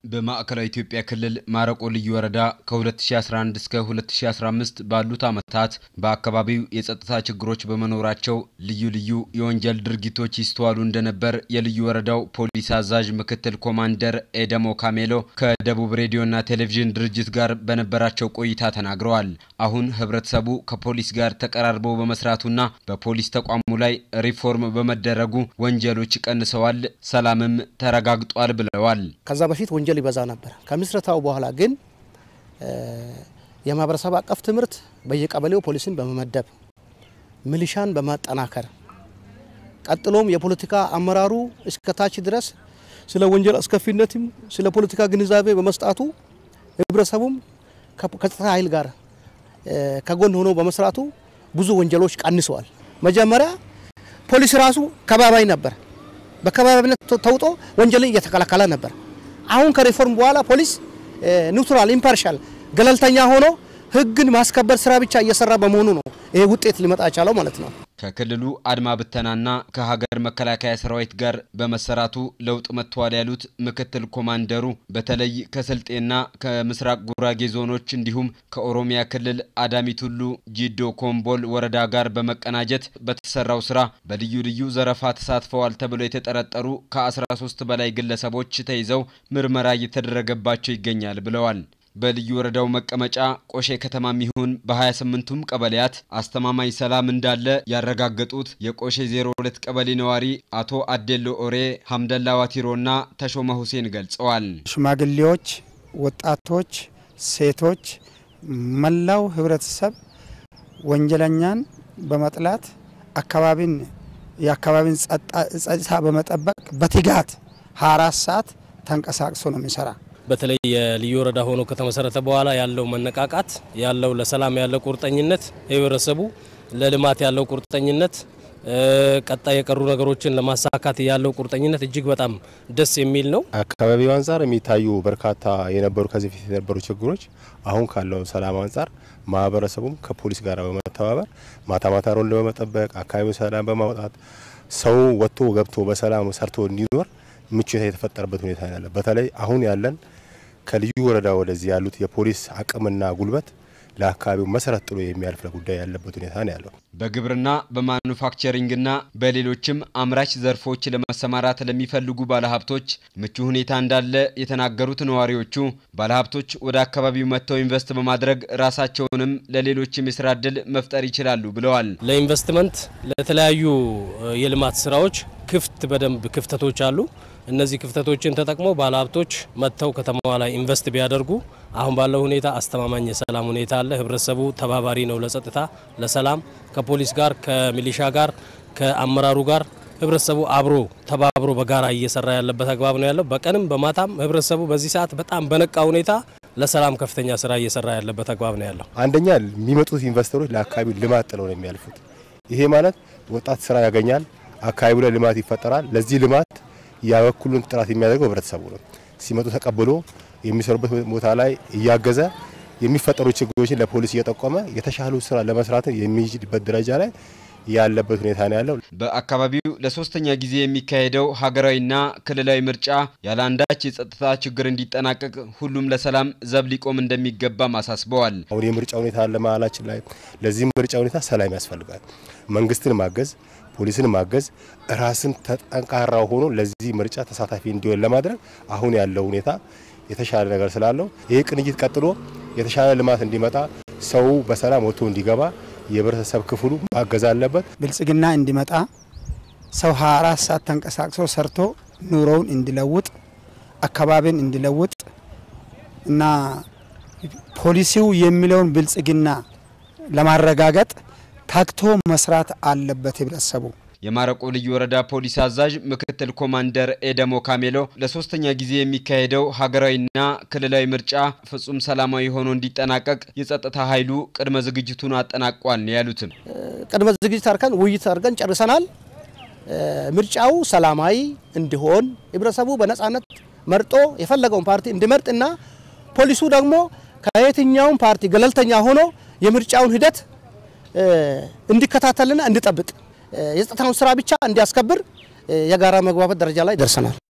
በማዕከላዊ ኢትዮጵያ ክልል ማረቆ ልዩ ወረዳ ከ2011 እስከ 2015 ባሉት ዓመታት በአካባቢው የጸጥታ ችግሮች በመኖራቸው ልዩ ልዩ የወንጀል ድርጊቶች ይስተዋሉ እንደነበር የልዩ ወረዳው ፖሊስ አዛዥ ምክትል ኮማንደር ኤደሞ ካሜሎ ከደቡብ ሬዲዮና ቴሌቪዥን ድርጅት ጋር በነበራቸው ቆይታ ተናግረዋል። አሁን ህብረተሰቡ ከፖሊስ ጋር ተቀራርቦ በመስራቱና በፖሊስ ተቋሙ ላይ ሪፎርም በመደረጉ ወንጀሎች ቀንሰዋል፣ ሰላምም ተረጋግጧል ብለዋል። ከዛ በፊት ወንጀል ይበዛ ነበር። ከምስረታው በኋላ ግን የማህበረሰብ አቀፍ ትምህርት በየቀበሌው ፖሊስን በመመደብ ሚሊሻን በማጠናከር ቀጥሎም የፖለቲካ አመራሩ እስከታች ድረስ ስለ ወንጀል አስከፊነትም ስለ ፖለቲካ ግንዛቤ በመስጣቱ ህብረተሰቡም ከጸጥታ ኃይል ጋር ከጎን ሆኖ በመስራቱ ብዙ ወንጀሎች ቀንሰዋል። መጀመሪያ ፖሊስ ራሱ ከባባይ ነበር። በከባቢነት ተውጦ ወንጀልን እየተከላከለ ነበር። አሁን ከሪፎርም በኋላ ፖሊስ ኒውትራል ኢምፓርሻል ገለልተኛ ሆኖ ህግን ማስከበር ስራ ብቻ እየሰራ በመሆኑ ነው ይሄ ውጤት ሊመጣ የቻለው ማለት ነው። ከክልሉ አድማ ብተናና ከሀገር መከላከያ ሰራዊት ጋር በመሰራቱ ለውጥ መጥተዋል ያሉት ምክትል ኮማንደሩ በተለይ ከስልጤና ከምስራቅ ጉራጌ ዞኖች እንዲሁም ከኦሮሚያ ክልል አዳሚ ቱሉ ጂዶ ኮምቦል ወረዳ ጋር በመቀናጀት በተሰራው ስራ በልዩ ልዩ ዘረፋ ተሳትፈዋል ተብለው የተጠረጠሩ ከ13 በላይ ግለሰቦች ተይዘው ምርመራ እየተደረገባቸው ይገኛል ብለዋል። በልዩ ወረዳው መቀመጫ ቆሼ ከተማም ይሁን በ28ቱም ቀበሌያት አስተማማኝ ሰላም እንዳለ ያረጋገጡት የቆሼ 02 ቀበሌ ነዋሪ አቶ አዴሎ ኦሬ፣ ሀምደላ ዋቲሮና ተሾመ ሁሴን ገልጸዋል። ሽማግሌዎች፣ ወጣቶች፣ ሴቶች፣ መላው ህብረተሰብ ወንጀለኛን በመጥላት አካባቢን የአካባቢን ጸጥታ በመጠበቅ በትጋት 24 ሰዓት ተንቀሳቅሶ ነው የሚሰራ። በተለይ የልዩ ወረዳ ሆኖ ከተመሰረተ በኋላ ያለው መነቃቃት ያለው ለሰላም ያለው ቁርጠኝነት ህብረተሰቡ ለልማት ያለው ቁርጠኝነት ቀጣይ የቀሩ ነገሮችን ለማሳካት ያለው ቁርጠኝነት እጅግ በጣም ደስ የሚል ነው። አካባቢው አንጻር የሚታዩ በርካታ የነበሩ ከዚህ በፊት የነበሩ ችግሮች አሁን ካለው ሰላም አንጻር ማህበረሰቡም ከፖሊስ ጋር በመተባበር ማታ ማታ ሮንድ በመጠበቅ አካባቢው ሰላም በማውጣት ሰው ወጥቶ ገብቶ በሰላም ሰርቶ እንዲኖር ምቹ የተፈጠረበት ሁኔታ ያለ በተለይ አሁን ያለን ከልዩ ወረዳ ወደዚህ ያሉት የፖሊስ አቅምና ጉልበት ለአካባቢው መሰረት ጥሎ የሚያልፍ ጉዳይ ያለበት ሁኔታ ነው ያለው። በግብርና በማኑፋክቸሪንግና በሌሎችም አምራች ዘርፎች ለመሰማራት ለሚፈልጉ ባለሀብቶች ምቹ ሁኔታ እንዳለ የተናገሩት ነዋሪዎቹ ባለሀብቶች ወደ አካባቢው መጥተው ኢንቨስት በማድረግ ራሳቸውንም ለሌሎችም የስራ እድል መፍጠር ይችላሉ ብለዋል። ለኢንቨስትመንት ለተለያዩ የልማት ስራዎች ክፍት በደንብ ክፍተቶች አሉ። እነዚህ ክፍተቶችን ተጠቅሞ ባለሀብቶች መጥተው ከተማዋ ላይ ኢንቨስት ቢያደርጉ አሁን ባለው ሁኔታ አስተማማኝ የሰላም ሁኔታ አለ። ህብረተሰቡ ተባባሪ ነው ለጸጥታ ለሰላም ከፖሊስ ጋር ከሚሊሻ ጋር ከአመራሩ ጋር ህብረተሰቡ አብሮ ተባብሮ በጋራ እየሰራ ያለበት አግባብ ነው ያለው። በቀንም በማታም ህብረተሰቡ በዚህ ሰዓት በጣም በነቃ ሁኔታ ለሰላም ከፍተኛ ስራ እየሰራ ያለበት አግባብ ነው ያለው። አንደኛ የሚመጡት ኢንቨስተሮች ለአካባቢው ልማት ጥለው ነው የሚያልፉት። ይሄ ማለት ወጣት ስራ ያገኛል፣ አካባቢው ላይ ልማት ይፈጠራል። ለዚህ ልማት ያበኩሉን ጥራት የሚያደርገው ህብረተሰቡ ነው። ሲመጡ ተቀብሎ የሚሰሩበት ቦታ ላይ እያገዘ የሚፈጠሩ ችግሮችን ለፖሊስ እየጠቆመ የተሻሉ ስራ ለመስራት የሚችልበት ደረጃ ላይ ያለበት ሁኔታ ነው ያለው። በአካባቢው ለሶስተኛ ጊዜ የሚካሄደው ሀገራዊና ክልላዊ ምርጫ ያለ አንዳች የጸጥታ ችግር እንዲጠናቀቅ ሁሉም ለሰላም ዘብ ሊቆም እንደሚገባም አሳስበዋል። አሁን የምርጫ ሁኔታ ለመሀላችን ላይ ለዚህ ምርጫ ሁኔታ ሰላም ያስፈልጋል። መንግስትን ማገዝ ፖሊስን ማገዝ ራስን ተጠንካራ ሆኖ ለዚህ ምርጫ ተሳታፊ እንዲሆን ለማድረግ አሁን ያለው ሁኔታ የተሻለ ነገር ስላለው ይህ ቅንጅት ቀጥሎ የተሻለ ልማት እንዲመጣ ሰው በሰላም ወጥቶ እንዲገባ የህብረተሰብ ክፍሉ ማገዝ አለበት። ብልጽግና እንዲመጣ ሰው 24 ሰዓት ተንቀሳቅሶ ሰርቶ ኑሮውን እንዲለውጥ አካባቢን እንዲለውጥ እና ፖሊሲው የሚለውን ብልጽግና ለማረጋገጥ ታክቶ መስራት አለበት ህብረተሰቡ። የማረቆ ልዩ ወረዳ ፖሊስ አዛዥ ምክትል ኮማንደር ኤደሞ ካሜሎ ለሶስተኛ ጊዜ የሚካሄደው ሀገራዊና ክልላዊ ምርጫ ፍጹም ሰላማዊ ሆኖ እንዲጠናቀቅ የጸጥታ ኃይሉ ቅድመ ዝግጅቱን አጠናቋል ነው ያሉትም። ቅድመ ዝግጅት አድርገን ውይይት አድርገን ጨርሰናል። ምርጫው ሰላማዊ እንዲሆን ህብረተሰቡ በነጻነት መርጦ የፈለገውን ፓርቲ እንዲመርጥና ፖሊሱ ደግሞ ከየትኛውም ፓርቲ ገለልተኛ ሆኖ የምርጫውን ሂደት እንዲከታተልና እንዲጠብቅ የጸጥታውን ስራ ብቻ እንዲያስከብር የጋራ መግባባት ደረጃ ላይ ደርሰናል።